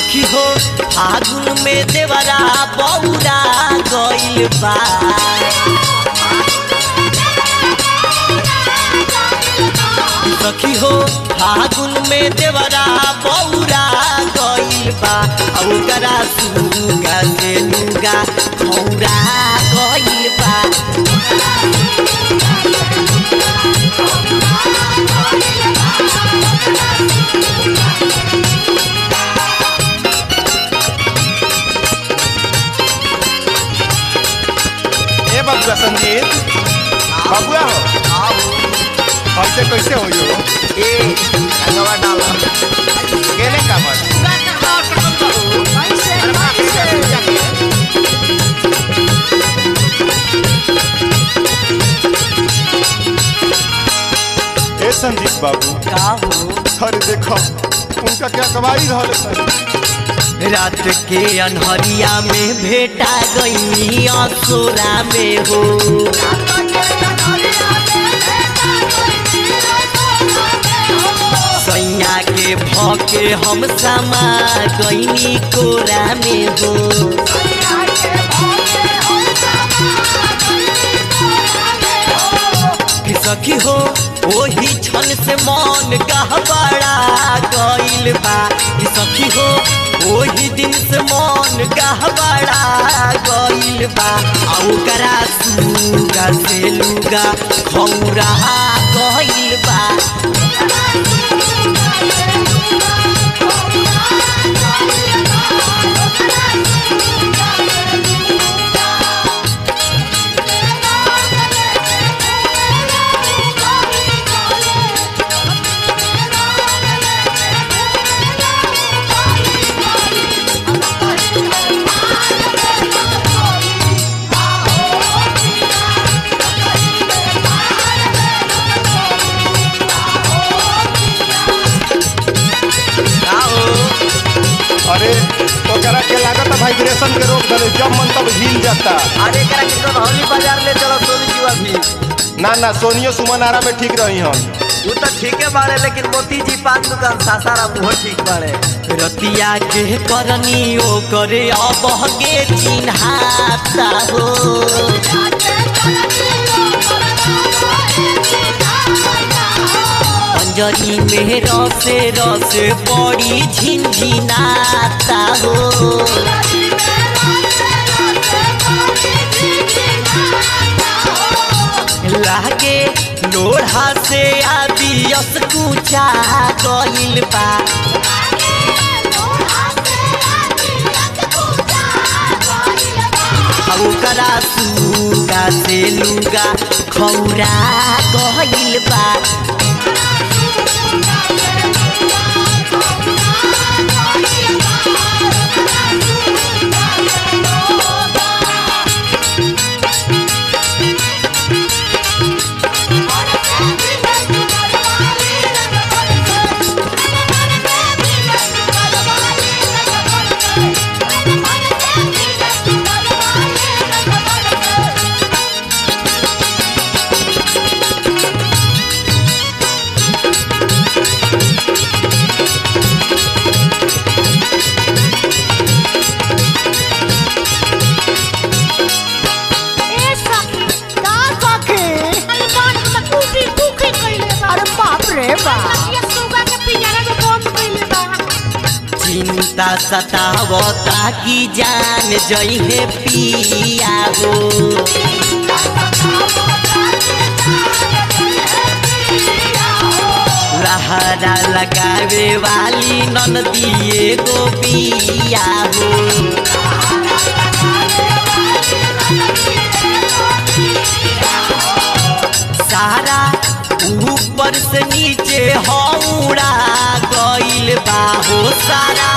सखी हो फागुन में देवरा बौरा गइल बा सखी हो फागुन में देवरा बौरा गइल बा आ ओकरा सुगा से लुगा खौरा गइल बा ए बबुआ संजीत बबुआ हो हमसे कैसे हो यो ए रंगवा डाला केने का मन ए संजीत बाबू का हो अरे देखो उनका क्या कमाई रहल है रात के अनहरिया में भेटा गई असोरा में हो सैया के भके हम समा गईनी कोरा में हो कि सखी हो ओही क्षण से मन गहबड़ा गइल बा कि सखी हो ओही दिन से मन गहबड़ा गइल बा आ ओकरा सुगा से लुगा खौरा गइल बा अरे ओकरा के लागत है वाइब्रेशन के रोक दले जब मन तब हिल जाता अरे करा के तो हौली बाजार ले चलो सोनी जी अभी ना ना सोनियो सुमन आरा में ठीक रही हम वो तो ठीके बाड़े लेकिन मोती जी पान दुकान सासारा मुँह ठीक बाड़े रतिया के करनी ओ करे अब गे चिन्हाता हो अंजनी में रसे रसे बड़ी झिनझिनाता हो लागे लोढ़ा से आदियस कुचा गइल बा आ ओकरा सुगा से लुगा खौरा गइल बा ए सखी का सखी अरे बात तो टूटी टूटी कइले बा अरे बाप रे बाप ये सुगा के पिंजरा में बंद कइले बा चिंता सतावता की जान जइहे पिया हो लहरा लगावे वाली ननदिए गोपिया हो सारा ऊपर से नीचे हौड़ा गइल बा हो सारा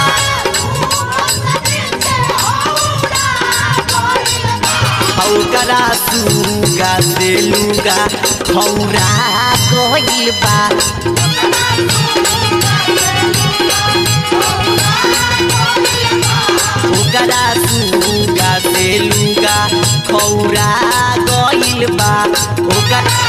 हौकरा सुगा से लुगा खौरा गइल बा ओकरा सुगा से लुगा खौरा गइल बा ओकरा